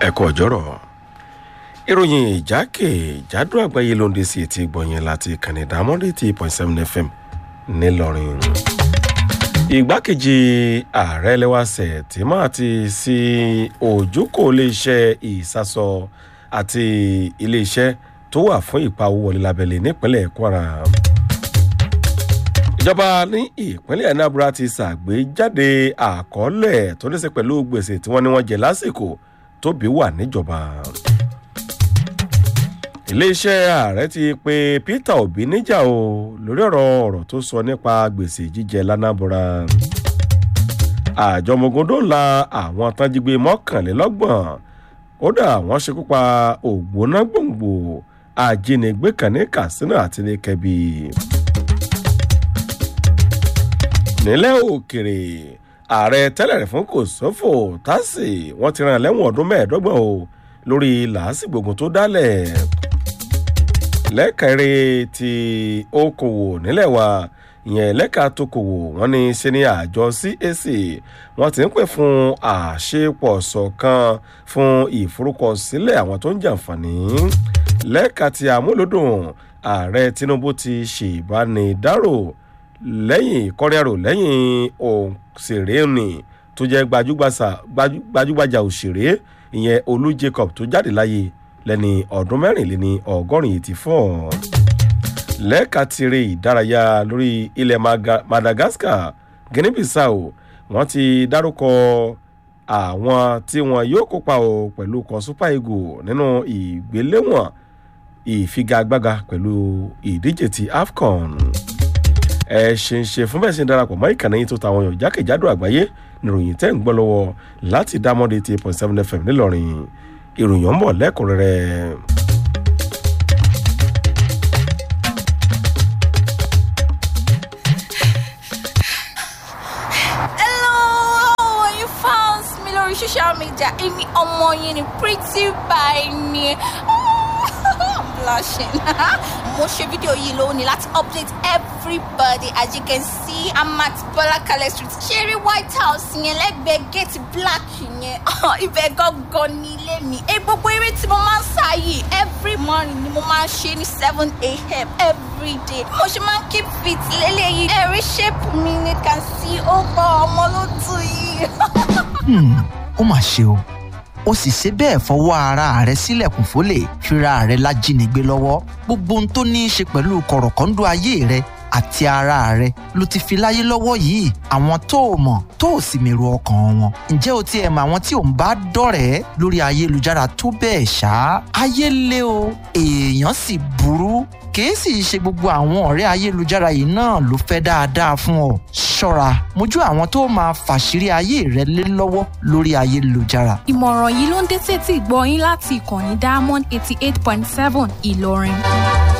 ẹ̀kọ́ ọ̀jọ́rọ̀ ìròyìn ìjákèjádò àgbáyé ló ń dé sí etí gbọ̀nyẹn láti kànnì dámọ́dé tí point seven fm ńìlọrin. ìgbákejì ààrẹ lẹ́wàsẹ̀ tí máa ti sí ojúkò iléeṣẹ́ ìsásọ àti iléeṣẹ́ tó wà fún ìpawó wọlé lábẹ́lẹ̀ nípínlẹ̀ kwara ìjọba ní ìpínlẹ̀ anambra ti ṣàgbéjáde àkọọ́lẹ̀ tó ní í ṣe pẹ̀lú gbèsè tí wọ́n ní wọ́n jẹ lásìkò tóbi wà níjọba. iléeṣẹ́ ààrẹ ti pe peter obi níjà o lórí ọ̀rọ̀ ọ̀rọ̀ tó sọ nípa gbèsè jíjẹ lánàbọ̀ra. àjọ ọmọogun dóòlà àwọn tánjígbé mọ́kànlélọ́gbọ̀n kódà wọ́n ṣekú pa ògbóná gbòǹgbò ajínigbé kan ní katsina àti ní kẹbí nílẹ̀ òkèrè ààrẹ tẹ́lẹ̀ fún kòsófò tásì wọ́n ti rán lẹ́wọ̀n ọdún mẹ́ẹ̀ẹ́dọ́gbọ̀n o lórí làásìgbògùn tó dálẹ̀ lẹ́kẹ̀rẹ́ ti okòwò nílẹ̀ wa ìyẹn lẹ́ka tókòwò wọ́n ní ṣe ní àjọ cac wọ́n ti ń pè fún àṣepọ̀ ṣọ̀kan fún ìforúkọsílẹ̀ àwọn tó ń jàǹfààní lẹ́ka ti àmúlòdùn ààrẹ tinubu ti ṣèbánidárò lẹ́yìn kọ́rẹ́rò lẹ́yìn òṣèré ni tó jẹ́ gbajúgbajà òṣèré ìyẹn olú jacob tó jáde láyé lẹ́ni ọdún mẹ́rìnléní ọgọ́rin eighty four lẹ́ka tirẹ̀ ìdárayá lórí ilẹ̀ madagascar guinea bissau wọ́n ti dárúkọ àwọn tí wọn yóò kópa o pẹ̀lú kan super eagle nínú ìgbéléwọ̀n ìfigagbága pẹ̀lú ìdíje ti afcon ẹ ṣe ń ṣe fún bẹ́ẹ̀ ṣe ń darapọ̀ mọ́ ìkànnì yìí tó ta àwọn èèyàn jákèjádò àgbáyé níròyìn tẹ́ ń gbọ́ lọ́wọ́ láti dámọ́dé ti point seven fm ńìlọrin ìròyìn ọ̀nbọ̀ lẹ́kùnrẹ́rẹ́. Hello, how are you fans mi lórí social media èmi ọmọ yín ni pretty by ni I'm blushing mo ṣe fídíò yìí lónìí láti update everybody as you can see I'm at Bọ́lákalẹ̀ street ṣeré white house yẹn lẹ́gbẹ̀ẹ́ gate black yẹn ibẹ̀ gangan ní ilé mi ẹ gbogbo eré tí mo máa ń sá yìí every morning ni mo máa ń ṣe ní seven a.m. every day mo ṣe máa ń keep fit lélẹ́yìí ẹ̀rí shape mi ni can see ó bọ́ ọmọ ló tù yìí. ó mà ṣe o ó sì ṣe bẹ́ẹ̀ fọwọ́ ara rẹ̀ sílẹ̀kùn fólè fira rẹ̀ lájínigbé lọ́wọ́ gbogbo ohun tó ní í ṣe pẹ̀lú kọ̀rọ̀kọ́ńdọ́ ayé rẹ̀ àti ara rẹ̀ ló ti fi láyé lọ́wọ́ yìí àwọn tó o mọ̀ tó o sì mèrò ọkàn wọn ǹjẹ́ o tiẹ̀ mọ àwọn tí ò ń bá dọ̀rẹ́ lórí ayélujára tó bẹ́ẹ̀ ṣá ayé lé o èèyàn sì burú kìí sì ṣe gbogbo àwọn ọ̀rẹ́ ayélujára yìí náà ló fẹ́ dáadáa fún ọ ṣọ́ra mójú àwọn tó máa fàṣírí ayé rẹ lé lọ́wọ́ lórí ayélujára ìmọ̀ràn yìí ló ń dé sétí ìgbọ́ yín láti ìkànnì diamond eighty eight point seven ìlọrin.